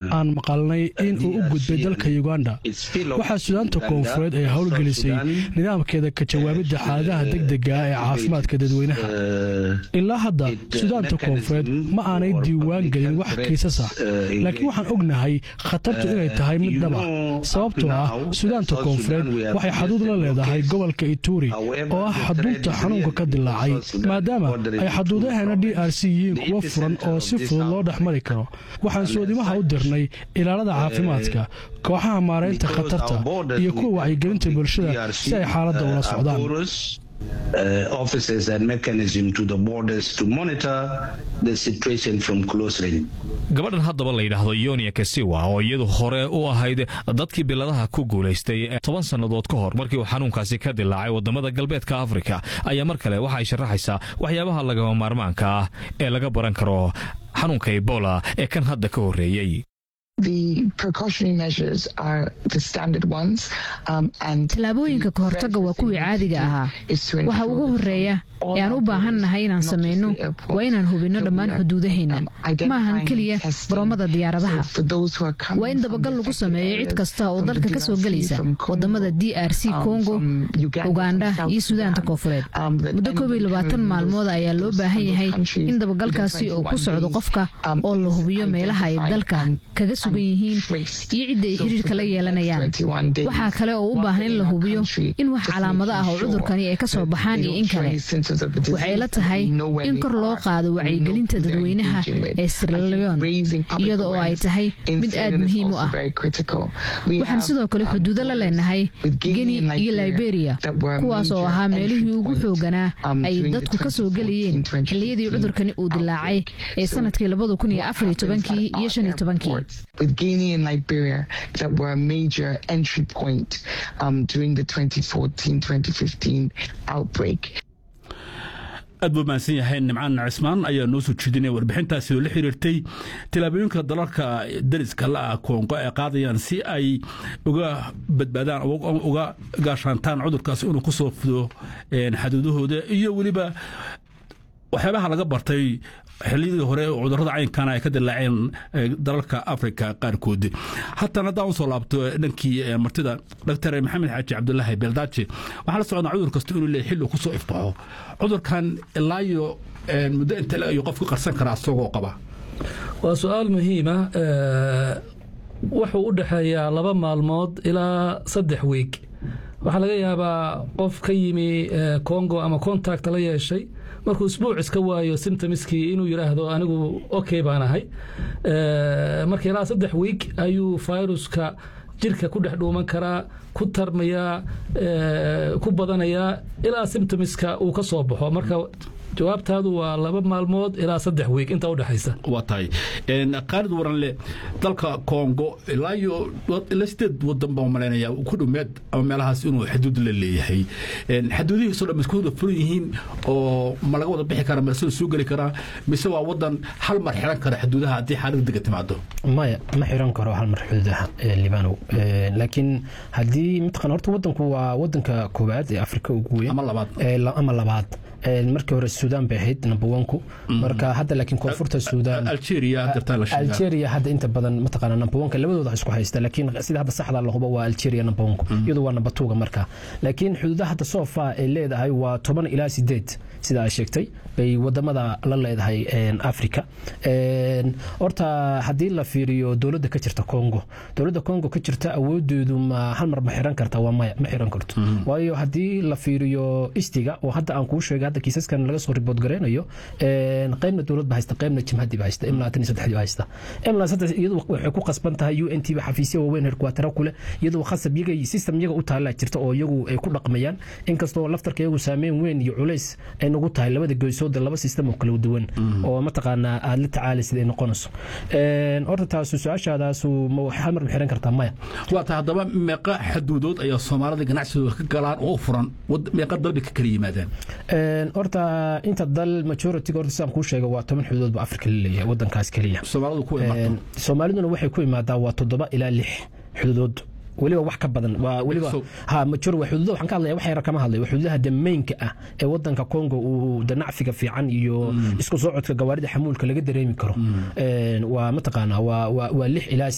aan maqalnay in uu u gudbay dalka uganda waxaa suudaanta koonfureed ay howlgelisay nidaamkeeda ka jawaabidda xaaladaha degdega ee caafimaadka dadweynaha ilaa hadda suudaanta koonfureed ma aanay diiwaan gelin wax kiisas ah laakiin waxaan ognahay khatartu inay tahay mid dhaba sababtoo ah suudaanta koonfureed waxay xaduud la leedahay gobolka ituri oo ah xaduudta xanuunka ka dilaacay maadaama ay xaduudaheena d r c yihiin kuwo furan oo si fudud loo dhex mari karo waxaan soodimaha u dirnay ilaalada caafimaadka kooxaha maaraynta khatarta iyo kuwa wacyigelinta bulshada si ay xaaladda ula socdaan uh, officers and mechanism to the borders to monitor the situation from close range. gabadhan haddaba la yidhaahdo yonia kasiwa oo iyadu hore u ahayd dadkii biladaha ku guulaystay toban sannadood ka hor markii uu xanuunkaasi ka dilaacay wadamada galbeedka afrika ayaa mar kale waxa ay sharaxaysaa waxyaabaha lagama maarmaanka ah ee laga baran karo xanuunka ebola ee kan hadda ka horreeyey tallaabooyinka ka hortagga waa kuwii caadiga ahaa waxa ugu horeeya ee aan u baahannahay inaan samayno waa inaan hubinno dhammaan xuduudaheenna ma ahan keliya baroomada diyaaradaha waa in dabagal lagu sameeyo cid kasta oo dalka ka soo gelaysa wadamada d r c kongo uganda iyo suudaanta koonfureed muddo koob iyo labaatan maalmood ayaa loo baahan yahay in dabagalkaasi uu ku socdo qofka oo la hubiyo meelaha ay dalka kaga sugan yihiin iyo cidda ay xiriirka la yeelanayaan waxaa kale oo u baahan in la hubiyo in wax calaamado ah oo cudurkani ay ka soo baxaan iyo in kale waxay la tahay in kor loo qaado wacyigelinta dadweynaha ee sirlaleon iyada oo ay tahay mid aad muhiim u ah waxaan sidoo kale xuduudo la leenahay geni iyo liberia kuwaas oo ahaa meelihii ugu xooganaa ay dadku ka soo gelayeen xilliyadii cudurkani uu dilaacay ee sanadkii labada kun iyo afar iyo tobankii iyo shan iyo tobankii with Guinea and Liberia that were a major entry point um, during the 2014-2015 outbreak. aad buu mahadsan yahay nimcaan cismaan ayaa noo soo jeedinaya warbixintaasi oo la xiriirtay tilaabooyinka dalalka dariska la-ah koongo ay qaadayaan si ay uga badbaadaan uga gaashaantaan cudurkaasi inuu ku soo fido xaduudahooda iyo weliba waxyaabaha laga bartay xiliyadii hore cudurada caynkana ay ka dilaaceen dalalka afrika qaarkood haatan haddaan usoo laabto dhankii martida doctor maxamed xaaji cabdulaahi beeldaaji waxaa la socdaa cudur kasta inuu leeyahy xilli kusoo ifbaxo cudurkan ilaayo muddo inta ayuu qofku qarsan karaa isagoo qaba waa su-aal muhiima wuxuu u dhexeeyaa laba maalmood ilaa saddex wiig waxaa laga yaabaa qof ka yimi congo ama contact la yeeshay markuu isbuuc iska waayo symptomskii inuu yidhaahdo anigu okay baan ahay marka ilaa saddex wiig ayuu viruska jirka ku dhex dhuuman karaa ku tarmayaa ku badanayaa ilaa symptomska uu ka soo baxo marka jawaabtaadu waa laba maalmood ilaa saddex wiig inta udhexaysa waa tahay qaalid waranle dalka kongo ilaa iyo ilaa sideed wadan baan malaynaya ku dhumeed ama meelahaas inuu xuduud la leeyahay xaduudihiisoo dhan isku wada furan yihiin oo ma laga wada bixi kara mise soo geli karaa mise waa wadan hal mar xiran kara xuduudaha haddii xaalad dega timaado maya ma xiran karo hal mar xuduudaha libanow laakiin haddii mataqan horta wadanku waa wadanka koowaad ee afrika ugu weyn ama labaad ama labaad markii hore suudaan bay ahayd number onku marka hadda laakiin koonfurta suudaan algeria hadda inta badan mataqaana number onka labadooda isku haysta laakiin sida hadda saxda la hubo waa algeria number onku iyadu waa number twoga marka laakiin xuduudaha hadda sofa ay leedahay waa toban ilaa sideed sida ay sheegtay bay wadamada la leedahay africa horta haddii la fiiriyo dowladda ka jirta congo dowladda congo ka jirta awoodeedu ma hal mar ma xiran karta waa maya ma xiran karto waayo haddii la fiiriyo istiga oo hadda aan kuu sheegay hadda kiisaskan laga soo ribood gareynayo qaybna dowlad ba haysta qaybna jimhadii ba haysta imla tan iyo saddexdii ba haysta imla saddex iyadu waxay ku qasban tahay u n t ba xafiisya waaweyn herkuwatara kule iyadoo khasab iyaga system iyaga u taala jirta oo iyagu ay ku dhaqmayaan inkastoo laftarka iyagu saameyn weyn iyo culays ay nagu tahay labada goysooda laba system oo kala duwan oo mataqaanaa aada la tacaalaysid ay noqonayso horta taasu su-aashaadaasu ma hal mar ma xiran kartaa maya waa ta haddaba meeqa xaduudood ayaa soomaalida ganacsigooda ka galaan oo furan meeqa dalbi ka kala yimaadaan horta inta dal majority horta sidaan kuu sheega waa toban xuduudood ba afrika la leeyahay wadankaas keliya soomaaliduna waxay ku imaadaa waa toddoba ilaa lix xuduudood weliba wax ka badan waa weliba ha major waa xuduuda waxaan ka hadlaya wax yar kama hadlay waa xuduudaha damaynka ah ee wadanka Congo uu danacfiga fiican iyo isku socodka gawaarida xamuulka laga dareemi karo waa mataqaanaa waa waa lix ilaa